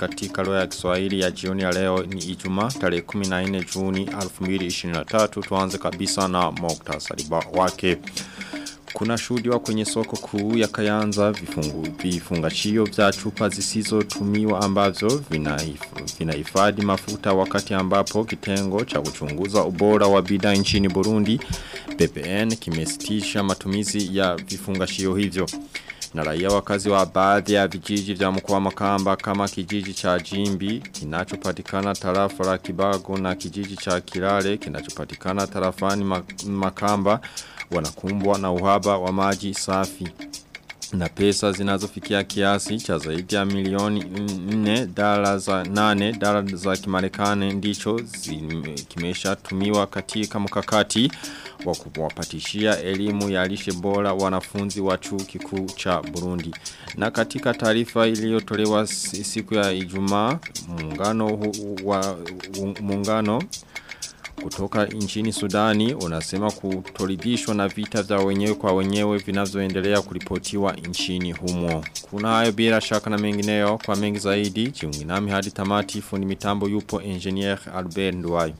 katika lugha ya Kiswahili ya jioni ya leo ni Ijumaa tarehe 14 Juni 2023 tuanze kabisa na muktasari wake kuna shuhudiwa kwenye soko kuu ya Kayanza vifungu vifungashio vya chupa zisizotumiwa ambazo vinahifadhi vina mafuta wakati ambapo kitengo cha kuchunguza ubora wa bidhaa nchini Burundi BPN kimesitisha matumizi ya vifungashio hivyo na raia wakazi wa baadhi ya vijiji vya mkoa Makamba kama kijiji cha Jimbi kinachopatikana tarafa la Kibago na kijiji cha Kilale kinachopatikana tarafani Makamba wanakumbwa na uhaba wa maji safi na pesa zinazofikia kiasi cha zaidi ya milioni 4 dola za 8 dola za kimarekani ndicho kimesha tumiwa katika mkakati wa kuwapatishia elimu ya lishe bora wanafunzi wa chuo kikuu cha Burundi. Na katika taarifa iliyotolewa siku ya Ijumaa muungano wa muungano kutoka nchini Sudani unasema kutoridhishwa na vita vya wenyewe kwa wenyewe vinavyoendelea kuripotiwa nchini humo. Kuna hayo bila shaka na mengineyo kwa mengi zaidi jiungi nami hadi tamati fundi mitambo yupo engineer Albert Nduwayo.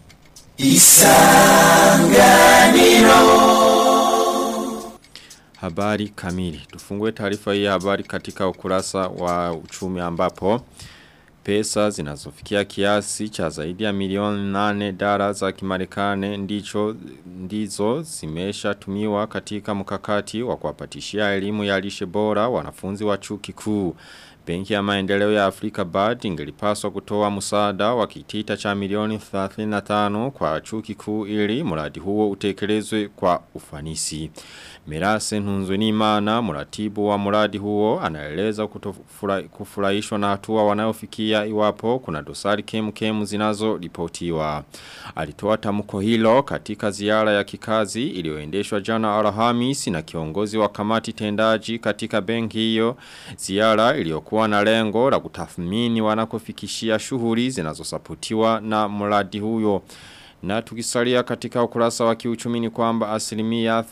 Isanganiro Habari kamili. Tufungue taarifa hii habari katika ukurasa wa uchumi ambapo pesa zinazofikia kiasi cha zaidi ya milioni nane dara za kimarekane ndicho ndizo zimesha tumiwa katika mkakati wa kuwapatishia elimu ya lishe bora wanafunzi wa chuo kikuu. Benki ya maendeleo ya Afrika BAD ingelipaswa kutoa msaada wa kitita cha milioni 35 kwa chuo kikuu ili mradi huo utekelezwe kwa ufanisi. Mirase Ntunzwenimana mratibu wa mradi huo anaeleza kufurahishwa na hatua wanayofikia iwapo kuna dosari kemu kemu zinazo ripotiwa. Alitoa tamko hilo katika ziara ya kikazi iliyoendeshwa jana Alhamisi na kiongozi wa kamati tendaji katika benki hiyo. Ziara iliyokuwa na lengo la kutathmini wanakofikishia shughuli zinazosaputiwa na mradi huyo. Na tukisalia katika ukurasa wa kiuchumi ni kwamba asilimia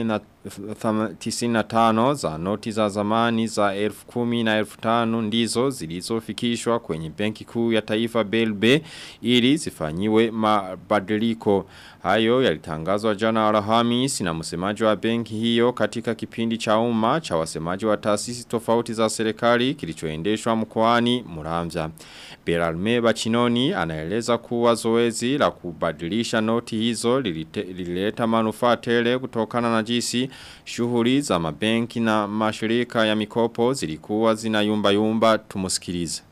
95 za noti za zamani za elfu kumi na elfu tano ndizo zilizofikishwa kwenye benki kuu ya taifa BLB ili zifanyiwe mabadiliko. Hayo yalitangazwa jana Alhamisi na msemaji wa benki hiyo katika kipindi cha umma cha wasemaji wa taasisi tofauti za serikali kilichoendeshwa mkoani Muramvya. Beralme Bachinoni anaeleza kuwa zoezi la kubadilisha noti hizo lilileta manufaa tele kutokana na jinsi shughuli za mabenki na mashirika ya mikopo zilikuwa zinayumba yumba tumusikilize.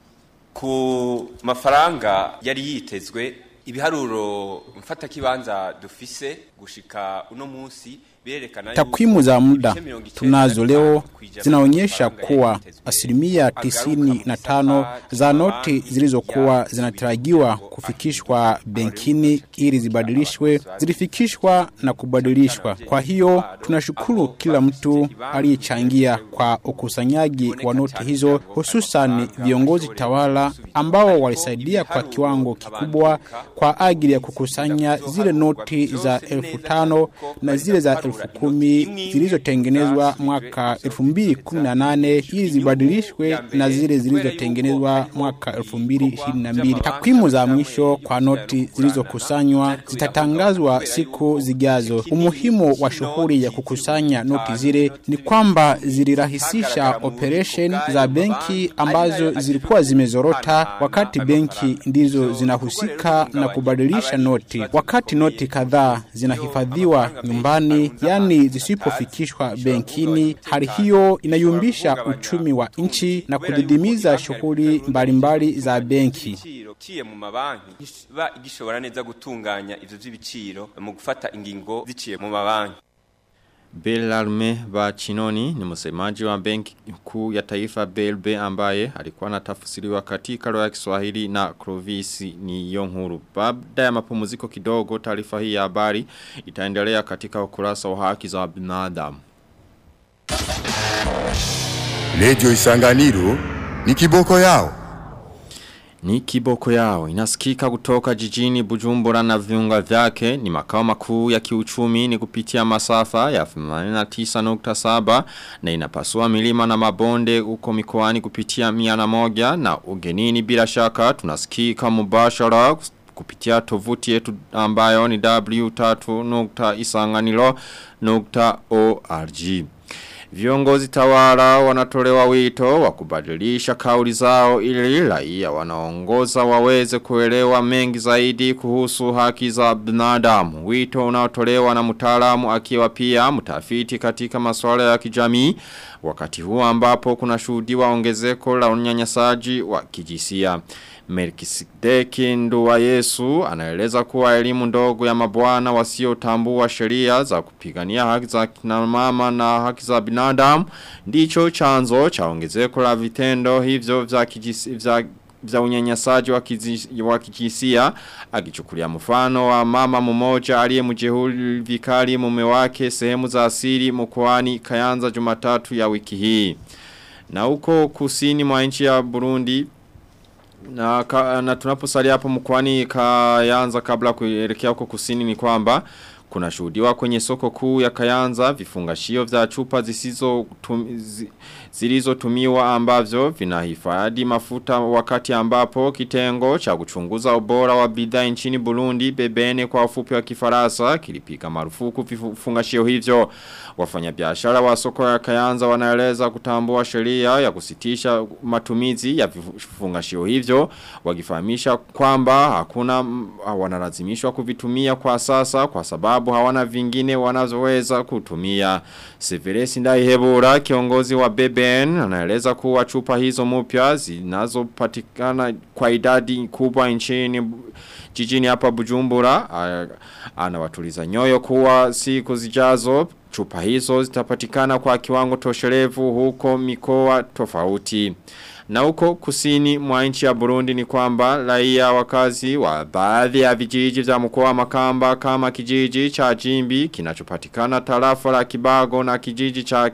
Ku mafaranga yari yitezwe ibiharuro mfata kibanza dufise gushika uno munsi Takwimu za muda tunazo leo zinaonyesha kuwa asilimia tisini na tano za noti zilizokuwa zinatarajiwa kufikishwa benkini ili zibadilishwe zilifikishwa na kubadilishwa. Kwa hiyo tunashukuru kila mtu aliyechangia kwa ukusanyaji wa noti hizo, hususan viongozi tawala ambao walisaidia kwa kiwango kikubwa kwa ajili ya kukusanya zile noti za elfu tano na zile za elfu kumi zilizotengenezwa mwaka 2018 ili zibadilishwe na zile zilizotengenezwa mwaka 2022. Takwimu za mwisho kwa noti zilizokusanywa zitatangazwa siku zijazo. Umuhimu wa shughuli ya kukusanya noti zile ni kwamba zilirahisisha operation za benki ambazo zilikuwa zimezorota wakati benki ndizo zinahusika na kubadilisha noti. Wakati noti kadhaa zinahifadhiwa nyumbani, yani zisipofikishwa benkini, hali hiyo inayumbisha uchumi wa nchi na kudidimiza shughuli mbalimbali za benki. Ciye mu mabanki ba igishobora neza gutunganya ivyo vy'ibiciro mu gufata ingingo ziciye mu mabanki. Belarme Bachinoni ni msemaji wa benki kuu ya taifa BLB ambaye alikuwa anatafsiriwa katika lugha ya Kiswahili na Clovis ni Yonkuru. Baada ya mapumziko kidogo taarifa hii ya habari itaendelea katika ukurasa wa haki za binadamu. Radio Isanganiro ni kiboko yao. Ni kiboko yao inasikika kutoka jijini Bujumbura na viunga vyake ni makao makuu ya kiuchumi ni kupitia masafa ya 89.7 na inapasua milima na mabonde uko mikoani kupitia miana moja na ugenini bila shaka tunasikika mubashara kupitia tovuti yetu ambayo ni w3.isanganilo.org. Viongozi tawala wanatolewa wito wa kubadilisha kauli zao ili raia wanaongoza waweze kuelewa mengi zaidi kuhusu haki za binadamu. Wito unaotolewa na mtaalamu akiwa pia mtafiti katika masuala ya kijamii wakati huu ambapo kuna shuhudiwa ongezeko la unyanyasaji wa kijisia. Melkisedeki nduwa Yesu anaeleza kuwa elimu ndogo ya mabwana wasiotambua sheria za kupigania haki za kina mama na haki za binadamu ndicho chanzo cha ongezeko la vitendo hivyo vya kijisi, vya vya unyanyasaji wa kijisia akichukulia mfano wa mama mmoja aliyemjeruhi vikali mume wake sehemu za asili mkoani Kayanza Jumatatu ya wiki hii. Na huko kusini mwa nchi ya Burundi na, ka, na tunaposalia hapo mkwani kayanza kabla kuelekea huko kusini ni kwamba kuna shuhudiwa kwenye soko kuu ya kayanza vifungashio vya chupa zisizo tum, zi, zilizotumiwa ambavyo vinahifadhi mafuta wakati ambapo kitengo cha kuchunguza ubora wa bidhaa nchini Burundi bebene kwa ufupi wa kifaransa kilipiga marufuku vifungashio hivyo wafanyabiashara wa soko ya Kayanza wanaeleza kutambua sheria ya kusitisha matumizi ya vifungashio hivyo wakifahamisha kwamba hakuna wanalazimishwa kuvitumia kwa sasa kwa sababu hawana vingine wanazoweza kutumia Severesi Ndaihebura kiongozi wa BBN anaeleza kuwa chupa hizo mpya zinazopatikana kwa idadi kubwa nchini jijini hapa Bujumbura anawatuliza nyoyo kuwa siku zijazo chupa hizo zitapatikana kwa kiwango tosherevu huko mikoa tofauti. Na huko kusini mwa nchi ya Burundi ni kwamba raia wakazi wa baadhi ya vijiji vya mkoa wa Makamba kama kijiji cha Jimbi kinachopatikana tarafa la Kibago na kijiji cha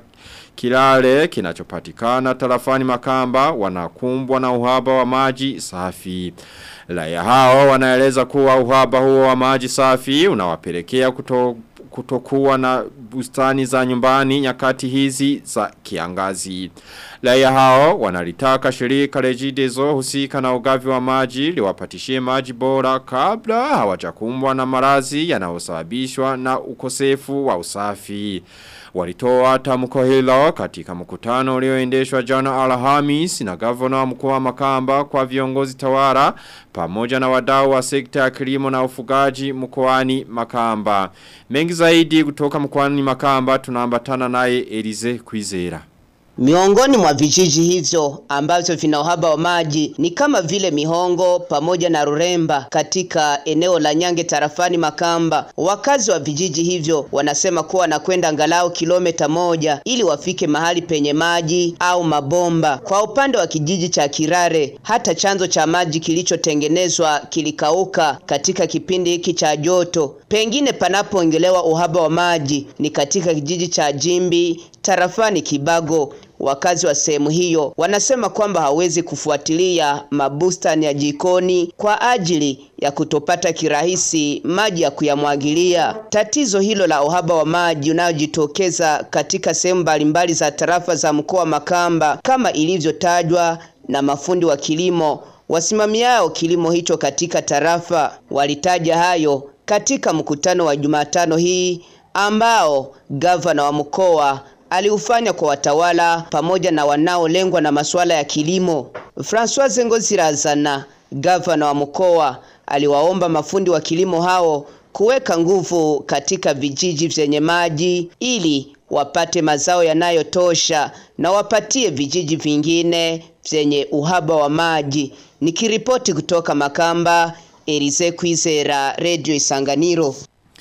Kilale kinachopatikana tarafani Makamba wanakumbwa na uhaba wa maji safi. Raia hao wanaeleza kuwa uhaba huo wa maji safi unawapelekea kuto kutokuwa na bustani za nyumbani nyakati hizi za kiangazi. Raia hao wanalitaka shirika rejidezo husika na ugavi wa maji liwapatishie maji bora kabla hawajakumbwa na marazi yanayosababishwa na ukosefu wa usafi. Walitoa tamko hilo katika mkutano ulioendeshwa jana Alhamis na gavana wa mkoa wa Makamba kwa viongozi tawara pamoja na wadau wa sekta ya kilimo na ufugaji mkoani Makamba. Mengi zaidi kutoka mkoani Makamba tunaambatana naye Elize Kwizera. Miongoni mwa vijiji hivyo ambavyo vina uhaba wa maji ni kama vile Mihongo pamoja na Ruremba katika eneo la Nyange tarafani Makamba. Wakazi wa vijiji hivyo wanasema kuwa wanakwenda angalau kilomita moja ili wafike mahali penye maji au mabomba. Kwa upande wa kijiji cha Kirare, hata chanzo cha maji kilichotengenezwa kilikauka katika kipindi hiki cha joto. Pengine panapoongelewa uhaba wa maji ni katika kijiji cha Jimbi tarafani Kibago. Wakazi wa sehemu hiyo wanasema kwamba hawezi kufuatilia mabustani ya jikoni kwa ajili ya kutopata kirahisi maji ya kuyamwagilia. Tatizo hilo la uhaba wa maji unayojitokeza katika sehemu mbalimbali za tarafa za mkoa wa Makamba kama ilivyotajwa na mafundi wa kilimo wasimamiao kilimo hicho katika tarafa walitaja hayo katika mkutano wa Jumatano hii ambao gavana wa mkoa aliufanya kwa watawala pamoja na wanaolengwa na masuala ya kilimo. François Ngozirazana, gavana wa mkoa, aliwaomba mafundi wa kilimo hao kuweka nguvu katika vijiji vyenye maji ili wapate mazao yanayotosha na wapatie vijiji vingine vyenye uhaba wa maji. Nikiripoti kutoka Makamba, Elize Kwizera, Radio Isanganiro.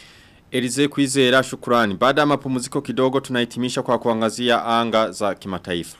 Elize Kwizera shukurani. Baada ya mapumziko kidogo tunahitimisha kwa kuangazia anga za kimataifa.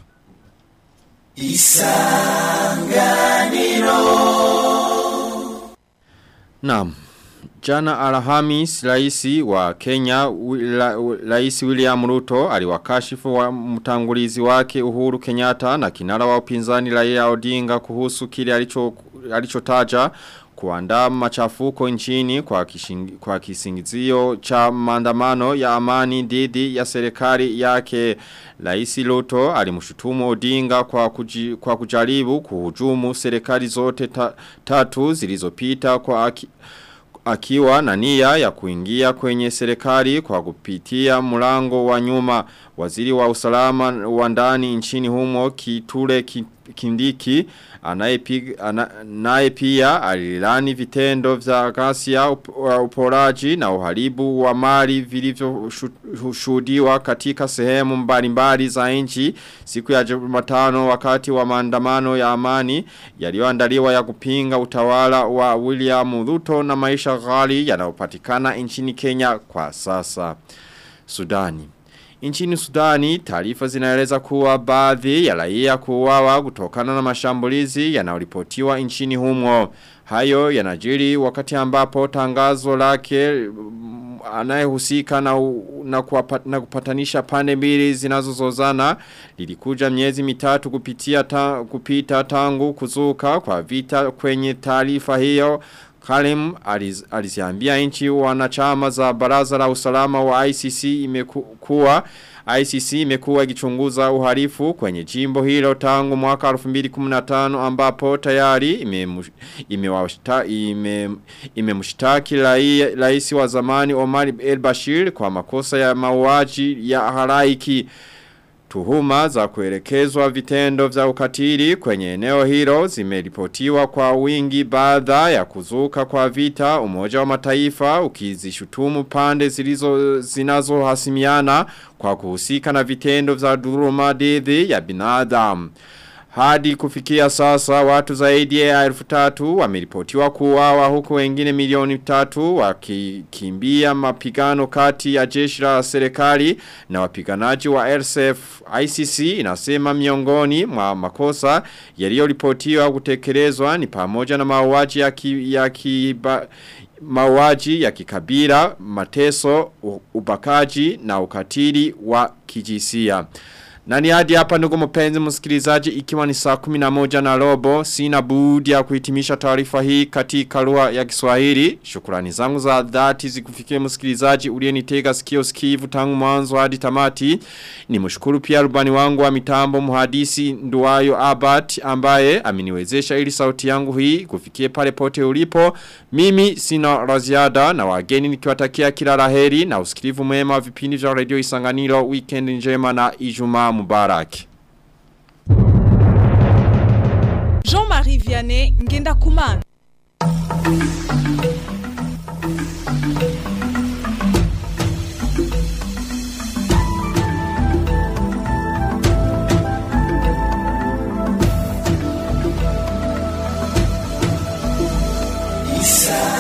Isanganiro. Naam. Jana Alhamis raisi wa Kenya raisi William Ruto aliwakashifu wa mtangulizi wake Uhuru Kenyatta na kinara wa upinzani Raila Odinga kuhusu kile alicho alichotaja kuandaa machafuko nchini kwa, kishingi, kwa kisingizio cha maandamano ya amani dhidi ya serikali yake Laisi Luto alimshutumu Odinga kwa, kuji, kwa kujaribu kuhujumu serikali zote ta, tatu zilizopita kwa aki, akiwa na nia ya kuingia kwenye serikali kwa kupitia mlango wa nyuma waziri wa usalama wa ndani nchini humo kitule kindiki anaye pia alilani vitendo vya ghasia uporaji na uharibu wa mali vilivyoshuhudiwa katika sehemu mbalimbali za nchi siku ya Jumatano wakati wa maandamano ya amani yaliyoandaliwa ya kupinga utawala wa William Ruto na maisha ghali yanayopatikana nchini Kenya kwa sasa. Sudani Nchini Sudani, taarifa zinaeleza kuwa baadhi ya raia kuuawa kutokana na mashambulizi yanayoripotiwa nchini humo. Hayo yanajiri wakati ambapo tangazo lake anayehusika na, na, kuwapa, na kupatanisha pande mbili zinazozozana lilikuja miezi mitatu kupitia ta, kupita tangu kuzuka kwa vita kwenye taarifa hiyo Kalim aliziambia nchi wanachama za baraza la usalama wa ICC imekuwa ICC imekuwa ikichunguza uhalifu kwenye jimbo hilo tangu mwaka 2015 ambapo tayari imemshtaki ime, ime rais wa zamani Omar El Bashir kwa makosa ya mauaji ya halaiki. Tuhuma za kuelekezwa vitendo vya ukatili kwenye eneo hilo zimeripotiwa kwa wingi baada ya kuzuka kwa vita umoja wa mataifa ukizishutumu pande zilizo zinazohasimiana kwa kuhusika na vitendo vya dhuluma dhidi ya binadamu. Hadi kufikia sasa watu zaidi ya elfu tatu wameripotiwa kuuawa huku wengine milioni tatu wakikimbia mapigano kati ya jeshi la serikali na wapiganaji wa RSF. ICC inasema miongoni mwa makosa yaliyoripotiwa kutekelezwa ni pamoja na mauaji ya, ki, ya kiba, mauaji ya kikabila, mateso, ubakaji na ukatili wa kijisia. Na ni hadi hapa ndugu mpenzi msikilizaji ikiwa ni saa 11 na robo sina budi ya kuhitimisha taarifa hii katika lugha ya Kiswahili. Shukrani zangu za dhati zikufikie msikilizaji uliyenitega sikio sikivu tangu mwanzo hadi tamati. Nimshukuru pia rubani wangu wa mitambo mhadisi Nduwayo Abat ambaye ameniwezesha ili sauti yangu hii kufikie pale pote ulipo. Mimi sina raziada na wageni nikiwatakia kila laheri na usikivu mwema wa vipindi vya Radio Isanganiro weekend njema na Ijumaa Mubarak. Jean-Marie Vianney Ngenda Kumana. Isa